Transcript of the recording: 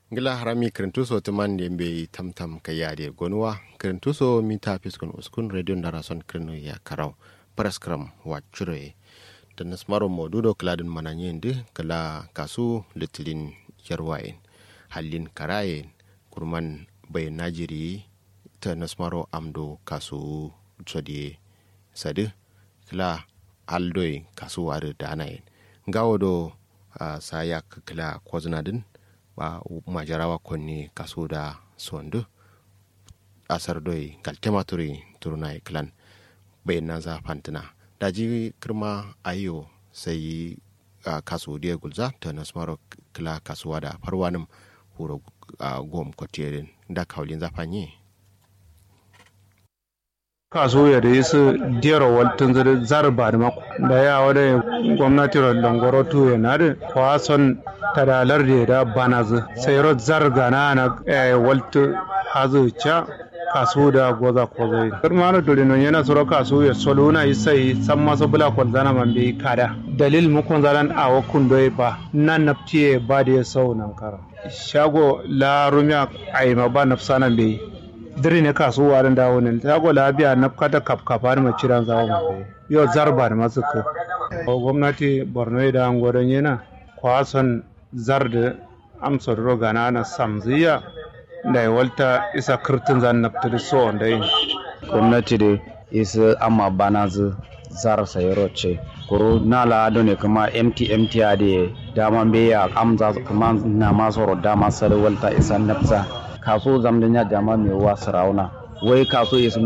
ngila harami kirintuso timan de be tamtam ka yade gonuwa kirintuso mita fiskun uskun radio ndarason kirno ya karaw paraskram wa chure da nasmaro modudo kladin mananyende kala kasu litilin yarwain halin karayen kurman bai najiri ta nasmaro amdo kasu tsodiye sadi kila aldoy kasu wari da anayin gawo do uh, sayak kila kwazinadin ba majarawa konni kaso da sondu asar doi galtematuri turunai klan bai na za fantina daji kirma ayo sai uh, kaso dia gulza ta nasmaro kila kasuwa da farwanin huro uh, gom kotiyerin da kaulin zafanye kaso ya da yasu diyar waltun zai zarba da mako da ya wada gwamnati langoro tu ya na da kwason tadalar da da bana zu sai ro zarga na na waltu hazu cha kaso da goza ko zai kirma na dole non yana soro kaso ya solo na sai san maso bula ko zana man bi kada dalil mu kon zalan a wakun doy ba nan naftiye ba da ya sau nan kara shago la rumya ai ma ba nafsana bai diri ne kasuwa da dawo ne ta go labiya na kata kap kafa ma ciran zawo mu yo zarba da masu ko gwamnati borno da an godon yana kwason zar da amsa roga na na samziya da ya walta isa kirtin zan naftar so da yin gwamnati da isa amma bana zu zar sayaro ce kuro na la ne kuma mt mt a da dama be ya amza kuma na masu dama sar walta isa nafsa kaso zamdan ya jama mai wa sarauna wai kaso isa